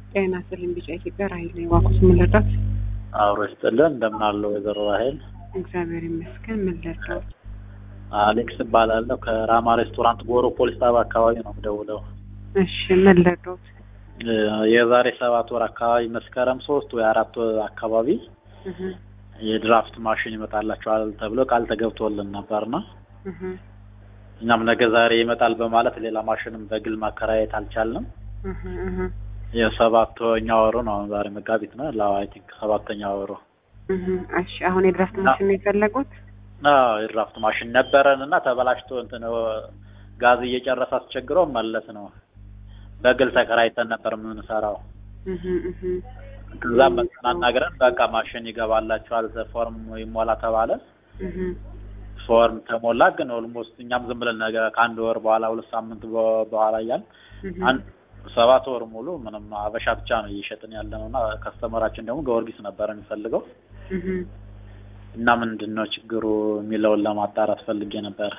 ጤና ይስጥልኝ ቢጫ ኢትዮጵያ ራሄል ነኝ። እባክዎት ምን ልርዳዎት? አብሮ ይስጥልን። እንደምን አለ ወይዘሮ ራሄል? እግዚአብሔር ይመስገን። ምን ልርዳዎት? አሌክስ እባላለሁ ከራማ ሬስቶራንት ጎሮ ፖሊስ ጣቢያ አካባቢ ነው የምደውለው። እሺ ምን ልርዳዎት? እ የዛሬ ሰባት ወር አካባቢ መስከረም ሶስት ወይ አራት ወር አካባቢ እህ የድራፍት ማሽን ይመጣላችኋል ተብሎ ቃል ተገብቶልን ነበርና እህ እኛም ነገ ዛሬ ይመጣል በማለት ሌላ ማሽንም በግል ማከራየት አልቻልንም። እህ እህ የሰባተኛ ወሩ ነው አሁን ዛሬ መጋቢት ነው ላ አይ ቲንክ ሰባተኛ ወሩ እህ እሺ አሁን የድራፍት ማሽን ነው የፈለጉት? አዎ የድራፍት ማሽን ነበረን እና ተበላሽቶ እንትን ጋዝ እየጨረሰ አስቸግሮ መለስ ነው። በግል ተከራይተን ነበር የምንሰራው። እህ እህ ከዛም መጥተን አናግረን በቃ ማሽን ይገባላችኋል ፎርም ይሞላ ተባለ። እህ ፎርም ተሞላ። ግን ኦልሞስት እኛም ዝም ብለን ነገ ከአንድ ወር በኋላ ሁለት ሳምንት በ- በኋላ እያል እህ አንድ ሰባት ወር ሙሉ ምንም አበሻ ብቻ ነው እየሸጥን ያለ ነው እና ከስተመራችን ደግሞ ጊዮርጊስ ነበረ የሚፈልገው እህ እና ምንድን ነው ችግሩ የሚለውን ለማጣራት ፈልጌ ነበር።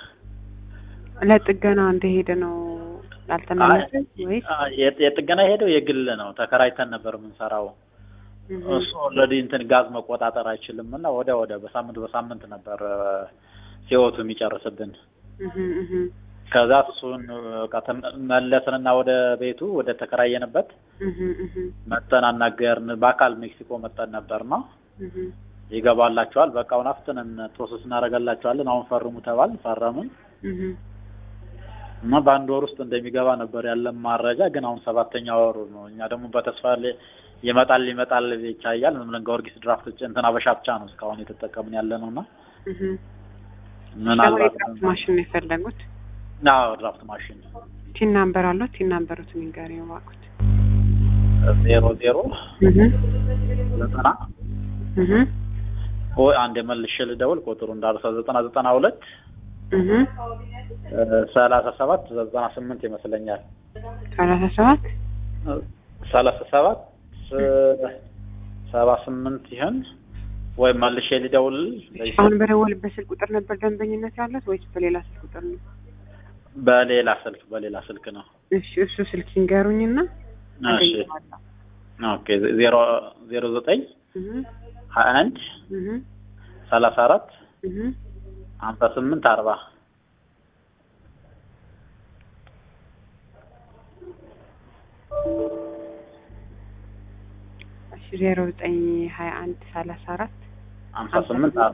ለጥገና እንደሄደ ነው ያልተመለሰ ወይስ? አ- የጥ- የጥገና ሄደው የግል ነው ተከራይተን ነበር የምንሰራው። እህ እሱ ኦልሬዲ እንትን ጋዝ መቆጣጠር አይችልም እና ወደ ወደ በሳምንት በሳምንት ነበር ሲወቱ የሚጨርስብን። እህ እህ ከዛ እሱን በቃ ተመ- መለስንና ወደ ቤቱ ወደ ተከራየንበት እህ እህ መጠን አናገርን። በአካል ሜክሲኮ መጠን ነበርና እህ ይገባላችኋል፣ በቃ አሁን አፍጥነን ፕሮሰስ እናደርጋላችኋለን፣ አሁን ፈርሙ ተባል። ፈረምን እህ እና በአንድ ወር ውስጥ እንደሚገባ ነበር ያለን መረጃ። ግን አሁን ሰባተኛ ወሩ ነው። እኛ ደግሞ በተስፋ ል- ይመጣል ይመጣል ይቻያል። ዝም ብለን ጊዮርጊስ ድራፍት ጭ- እንትን አበሻ ብቻ ነው እስካሁን የተጠቀምን ያለ ነው እና እህ ምናልባት የድራፍት ማሽን ነው የፈለጉት? አዎ ድራፍት ማሽን ቲን ናምበር አለው? ቲን ናምበሩትን ይንገሩኝ እባክዎት። ዜሮ ዜሮ እህ ዘጠና እህ ወይ አንድ የመልሼ ልደውል ቁጥሩ እንዳልሳ ዘጠና ዘጠና ሁለት እህ ሰላሳ ሰባት ዘጠና ስምንት ይመስለኛል ሰላሳ ሰባት ሰላሳ ሰባት ሰባ ስምንት ይሆን ወይ መልሼ ልደውል አሁን በደወልበት ስልክ ቁጥር ነበር ደንበኝነት ያለት ወይስ በሌላ ስልክ ቁጥር ነው? በሌላ ስልክ በሌላ ስልክ ነው እሺ እሱ ስልክ ይንገሩኝና እሺ አገኘዋለሁ። ኦኬ ዜሮ ዜሮ ዘጠኝ እህ ሀያ አንድ እህ ሰላሳ አራት እህ ሀምሳ ስምንት አርባ እሺ ዜሮ ዘጠኝ ሀያ አንድ ሰላሳ አራት ሀምሳ ስምንት አርባ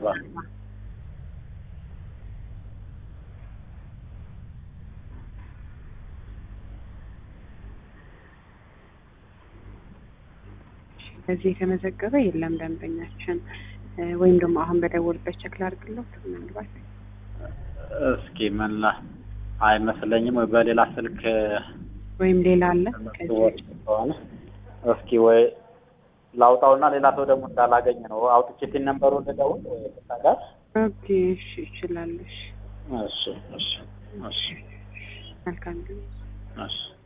በዚህ የተመዘገበ የለም ደንበኛችን እ ወይም ደግሞ አሁን በደወልበት ቸክ ላድርግለት ምናልባት እስኪ ምን ላ አይመስለኝም ወይ በሌላ ስልክ ወይም ሌላ አለ ከዚህ ወጥ ከሆነ እስኪ ወይ ላውጣውና ሌላ ሰው ደግሞ እንዳላገኝ ነው አውጥቼ ቲን ነምበሩን ልደውል ወይ ጋር ኦኬ እሺ ይችላለሽ እሺ እሺ እሺ መልካም ግን እሺ